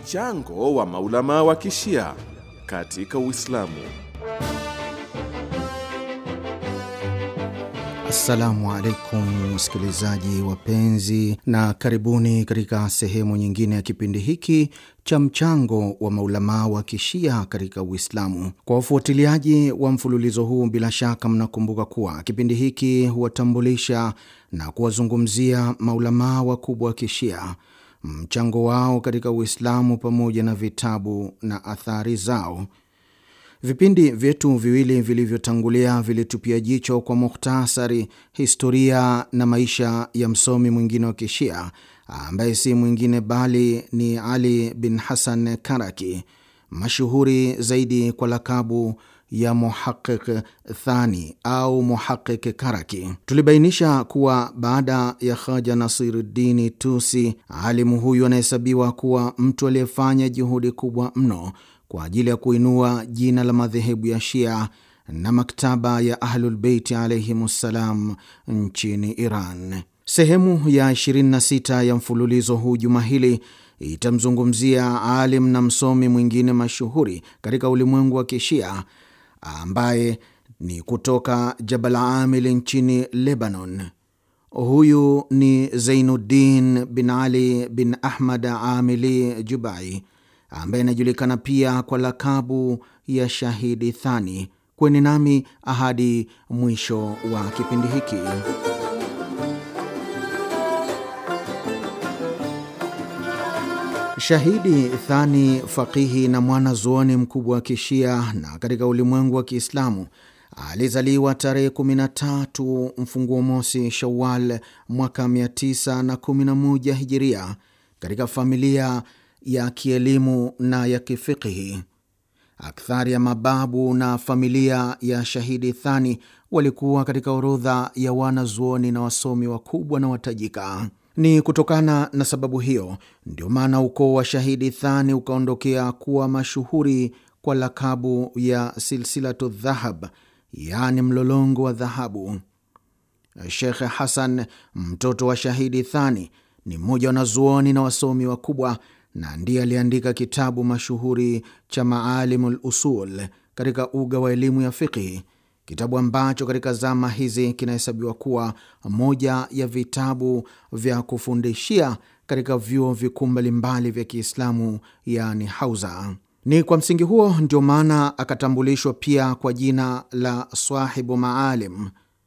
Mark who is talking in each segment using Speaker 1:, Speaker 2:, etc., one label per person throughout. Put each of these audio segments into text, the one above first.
Speaker 1: Mchango wa maulama wa kishia katika Uislamu.
Speaker 2: Assalamu alaikum wasikilizaji wapenzi, na karibuni katika sehemu nyingine ya kipindi hiki cha mchango wa maulamaa wa kishia katika Uislamu. Kwa wafuatiliaji wa mfululizo huu, bila shaka mnakumbuka kuwa kipindi hiki huwatambulisha na kuwazungumzia maulamaa wakubwa wa kishia, mchango wao katika Uislamu pamoja na vitabu na athari zao. Vipindi vyetu viwili vilivyotangulia vilitupia jicho kwa mukhtasari historia na maisha ya msomi mwingine wa kishia ambaye si mwingine bali ni Ali bin Hasan Karaki, mashuhuri zaidi kwa lakabu ya Muhaqiq Thani au Muhaqiq Karaki. Tulibainisha kuwa baada ya Haja Nasiruddini Tusi, alimu huyu anahesabiwa kuwa mtu aliyefanya juhudi kubwa mno kwa ajili ya kuinua jina la madhehebu ya Shia na maktaba ya Ahlulbeiti alaihimussalam nchini Iran. Sehemu ya 26 ya mfululizo huu juma hili itamzungumzia alim na msomi mwingine mashuhuri katika ulimwengu wa Kishia ambaye ni kutoka Jabal Amil nchini Lebanon. Huyu ni Zainuddin bin Ali bin Ahmad Amili Jubai ambaye anajulikana pia kwa lakabu ya Shahidi Thani. Kweni nami ahadi mwisho wa kipindi hiki. Shahidi Thani, fakihi na mwana zuoni mkubwa wa Kishia na katika ulimwengu wa Kiislamu, alizaliwa tarehe 13 mfunguo mosi Shawal mwaka 911 Hijiria katika familia ya kielimu na ya kifikihi. Akthari ya mababu na familia ya Shahidi Thani walikuwa katika orodha ya wanazuoni na wasomi wakubwa na watajika. Ni kutokana na sababu hiyo ndio maana ukoo wa Shahidi Thani ukaondokea kuwa mashuhuri kwa lakabu ya Silsilatu Dhahab, yaani mlolongo wa dhahabu. Shekhe Hasan, mtoto wa Shahidi Thani, ni mmoja wa wanazuoni na wasomi wakubwa na ndiye aliandika kitabu mashuhuri cha Maalimul Usul katika uga wa elimu ya fiqhi, kitabu ambacho katika zama hizi kinahesabiwa kuwa moja ya vitabu vya kufundishia katika vyuo vikuu mbalimbali vya Kiislamu, yani hauza. Ni kwa msingi huo ndio maana akatambulishwa pia kwa jina la Swahibu Maalim.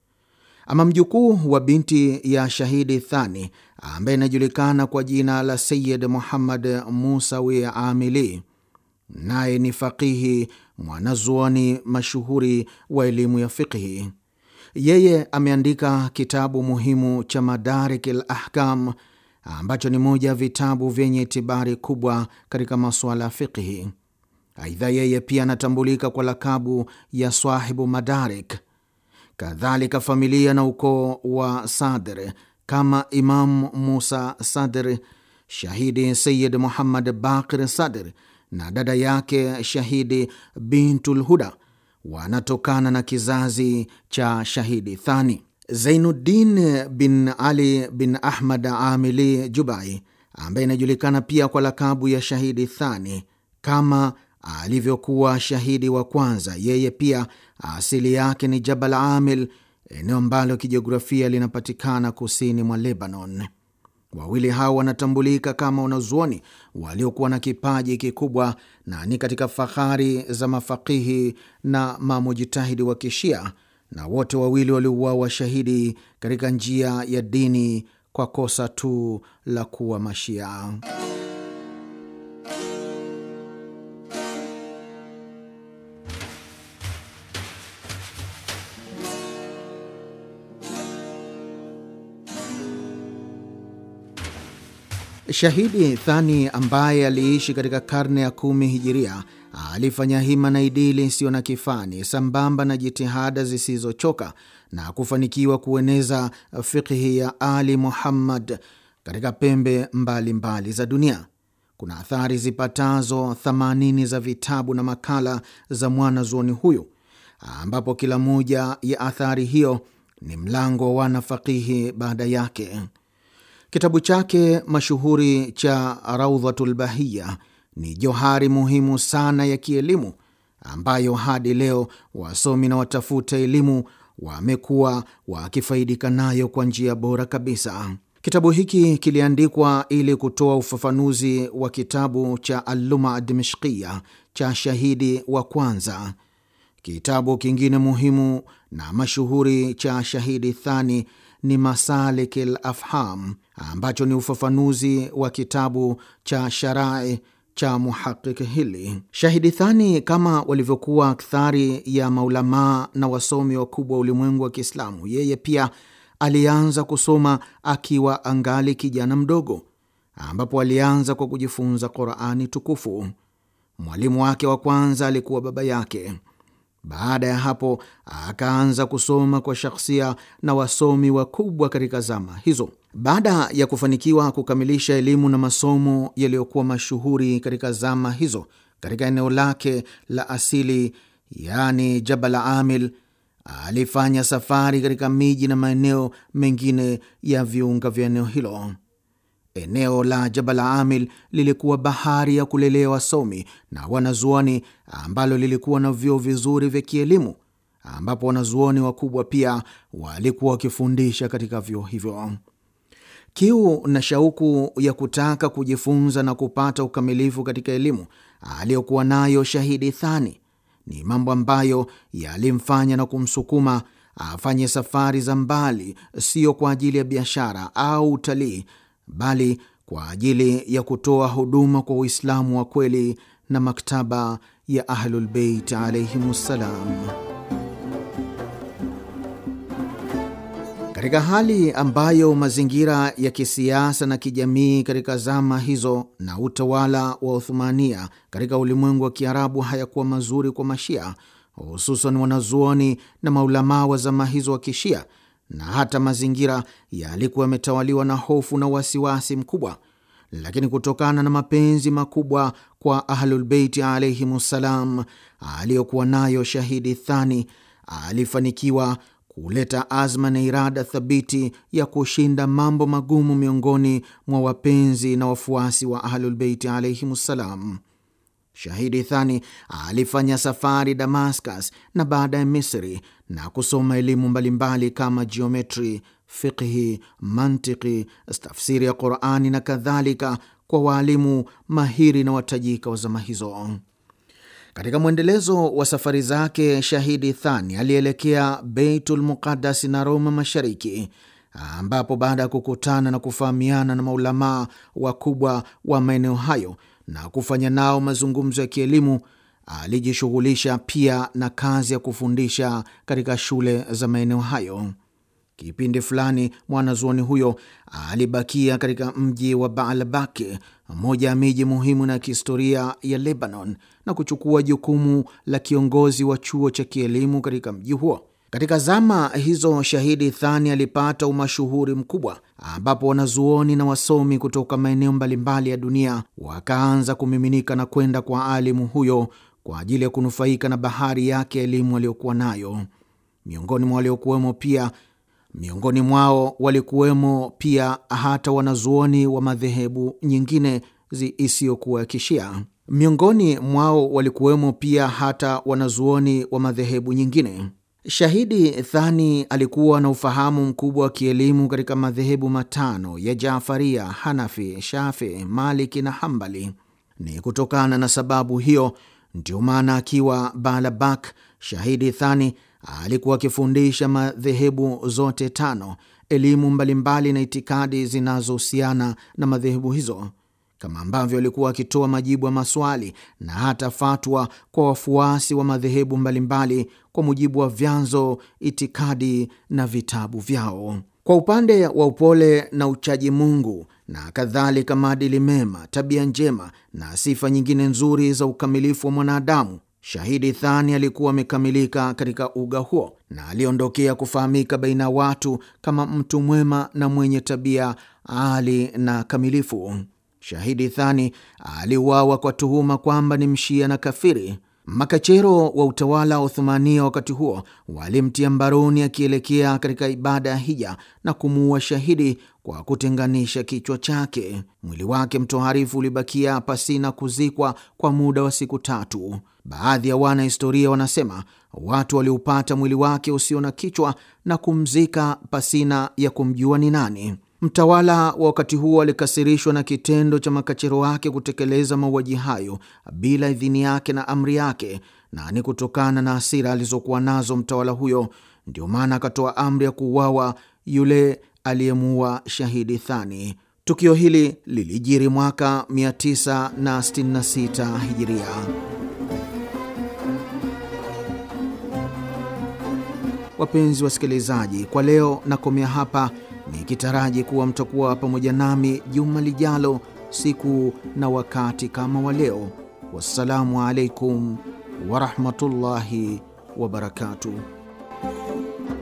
Speaker 2: Ama mjukuu wa binti ya Shahidi Thani ambaye inajulikana kwa jina la Sayid Muhammad Musawi Amili, naye ni faqihi mwanazuoni mashuhuri wa elimu ya fiqhi. Yeye ameandika kitabu muhimu cha Madarik al Ahkam ambacho ni moja ya vitabu vyenye itibari kubwa katika masuala ya fiqhi. Aidha, yeye pia anatambulika kwa lakabu ya Swahibu Madarik. Kadhalika, familia na ukoo wa Sadr kama Imam Musa Sadr, Shahidi Sayid Muhammad Bakir Sadr na dada yake Shahidi Bintul Huda wanatokana na kizazi cha Shahidi Thani. Zainuddin bin Ali bin Ahmad Amili Jubai, ambaye inajulikana pia kwa lakabu ya Shahidi Thani kama alivyokuwa shahidi wa kwanza, yeye pia asili yake ni Jabal Amil, eneo ambalo kijiografia linapatikana kusini mwa Lebanon. Wawili hao wanatambulika kama wanazuoni waliokuwa na kipaji kikubwa na ni katika fahari za mafakihi na mamujitahidi wa Kishia, na wote wawili waliuawa shahidi katika njia ya dini kwa kosa tu la kuwa Mashia. Shahidi Thani ambaye aliishi katika karne ya kumi hijiria alifanya hima na idili isiyo na kifani sambamba na jitihada zisizochoka na kufanikiwa kueneza fikhi ya Ali Muhammad katika pembe mbalimbali mbali za dunia. Kuna athari zipatazo 80 za vitabu na makala za mwanazuoni huyu, ambapo kila moja ya athari hiyo ni mlango wa wanafakihi baada yake. Kitabu chake mashuhuri cha Raudhatul Bahiya ni johari muhimu sana ya kielimu ambayo hadi leo wasomi na watafuta elimu wamekuwa wakifaidika nayo kwa njia bora kabisa. Kitabu hiki kiliandikwa ili kutoa ufafanuzi wa kitabu cha Alluma Dimishkia cha shahidi wa kwanza. Kitabu kingine muhimu na mashuhuri cha shahidi thani ni Masalik l Afham, ambacho ni ufafanuzi wa kitabu cha Sharai cha Muhaqiq hili. Shahidi Thani, kama walivyokuwa akthari ya maulamaa na wasomi wakubwa wa ulimwengu wa Kiislamu, yeye pia alianza kusoma akiwa angali kijana mdogo, ambapo alianza kwa kujifunza Qurani tukufu. Mwalimu wake wa kwanza alikuwa baba yake. Baada ya hapo akaanza kusoma kwa shakhsia na wasomi wakubwa katika zama hizo. Baada ya kufanikiwa kukamilisha elimu na masomo yaliyokuwa mashuhuri katika zama hizo katika eneo lake la asili, yaani Jabal Amil, alifanya safari katika miji na maeneo mengine ya viunga vya eneo hilo. Eneo la Jabal Amil lilikuwa bahari ya kulelea wasomi na wanazuoni, ambalo lilikuwa na vyuo vizuri vya kielimu, ambapo wanazuoni wakubwa pia walikuwa wakifundisha katika vyuo hivyo. Kiu na shauku ya kutaka kujifunza na kupata ukamilifu katika elimu aliyokuwa nayo Shahidi Thani ni mambo ambayo yalimfanya na kumsukuma afanye safari za mbali, sio kwa ajili ya biashara au utalii, bali kwa ajili ya kutoa huduma kwa Uislamu wa kweli na maktaba ya Ahlulbeit alaihimussalam. Katika hali ambayo mazingira ya kisiasa na kijamii katika zama hizo na utawala wa Uthumania katika ulimwengu wa Kiarabu hayakuwa mazuri kwa Mashia, hususan wanazuoni na maulamaa wa zama hizo wa Kishia, na hata mazingira yalikuwa yametawaliwa na hofu na wasiwasi mkubwa, lakini kutokana na mapenzi makubwa kwa Ahlulbeiti alaihimussalam aliyokuwa nayo Shahidi Thani alifanikiwa kuleta azma na irada thabiti ya kushinda mambo magumu miongoni mwa wapenzi na wafuasi wa Ahlulbeiti alaihimussalam. Shahidi Thani alifanya safari Damascus na baada ya Misri na kusoma elimu mbalimbali kama jiometri, fiqhi, mantiki, tafsiri ya Qurani na kadhalika kwa waalimu mahiri na watajika wa zama hizo. Katika mwendelezo wa safari zake, Shahidi Thani alielekea Beitul Muqaddas na Roma Mashariki, ambapo baada ya kukutana na kufahamiana na maulamaa wakubwa wa maeneo hayo na kufanya nao mazungumzo ya kielimu, alijishughulisha pia na kazi ya kufundisha katika shule za maeneo hayo. Kipindi fulani mwanazuoni huyo alibakia katika mji wa Baalbaki, moja ya miji muhimu na kihistoria ya Lebanon, na kuchukua jukumu la kiongozi wa chuo cha kielimu katika mji huo. Katika zama hizo, Shahidi Thani alipata umashuhuri mkubwa, ambapo wanazuoni na wasomi kutoka maeneo mbalimbali ya dunia wakaanza kumiminika na kwenda kwa alimu huyo kwa ajili ya kunufaika na bahari yake ya elimu aliyokuwa nayo. Miongoni mwa waliokuwemo pia miongoni mwao walikuwemo pia hata wanazuoni wa madhehebu nyingine isiyokuwa ya Kishia. Miongoni mwao walikuwemo pia hata wanazuoni wa madhehebu nyingine. Shahidi Thani alikuwa na ufahamu mkubwa wa kielimu katika madhehebu matano ya Jafaria, Hanafi, Shafi, Maliki na Hambali. Ni kutokana na sababu hiyo ndio maana akiwa Baalabak, Shahidi Thani alikuwa akifundisha madhehebu zote tano elimu mbalimbali na itikadi zinazohusiana na madhehebu hizo, kama ambavyo alikuwa akitoa majibu ya maswali na hata fatwa kwa wafuasi wa madhehebu mbalimbali kwa mujibu wa vyanzo, itikadi na vitabu vyao. Kwa upande wa upole na uchaji Mungu na kadhalika, maadili mema, tabia njema na sifa nyingine nzuri za ukamilifu wa mwanadamu Shahidi Thani alikuwa amekamilika katika uga huo na aliondokea kufahamika baina ya watu kama mtu mwema na mwenye tabia ali na kamilifu. Shahidi Thani aliuawa kwa tuhuma kwamba ni mshia na kafiri. Makachero wa utawala wa Uthumania wakati huo walimtia mbaroni akielekea katika ibada ya hija na kumuua shahidi kwa kutenganisha kichwa chake. Mwili wake mtoharifu ulibakia pasina kuzikwa kwa muda wa siku tatu. Baadhi ya wanahistoria wanasema watu waliupata mwili wake usio na kichwa na kumzika pasina ya kumjua ni nani. Mtawala wa wakati huo alikasirishwa na kitendo cha makachero wake kutekeleza mauaji hayo bila idhini yake na amri yake, na ni kutokana na hasira alizokuwa nazo mtawala huyo ndio maana akatoa amri ya kuuawa yule aliyemuua shahidi Thani. Tukio hili lilijiri mwaka 966 Hijiria. Wapenzi wasikilizaji, kwa leo nakomea hapa nikitaraji kuwa mtakuwa pamoja nami juma lijalo, siku na wakati kama wa leo. Wassalamu alaikum warahmatullahi wabarakatuh.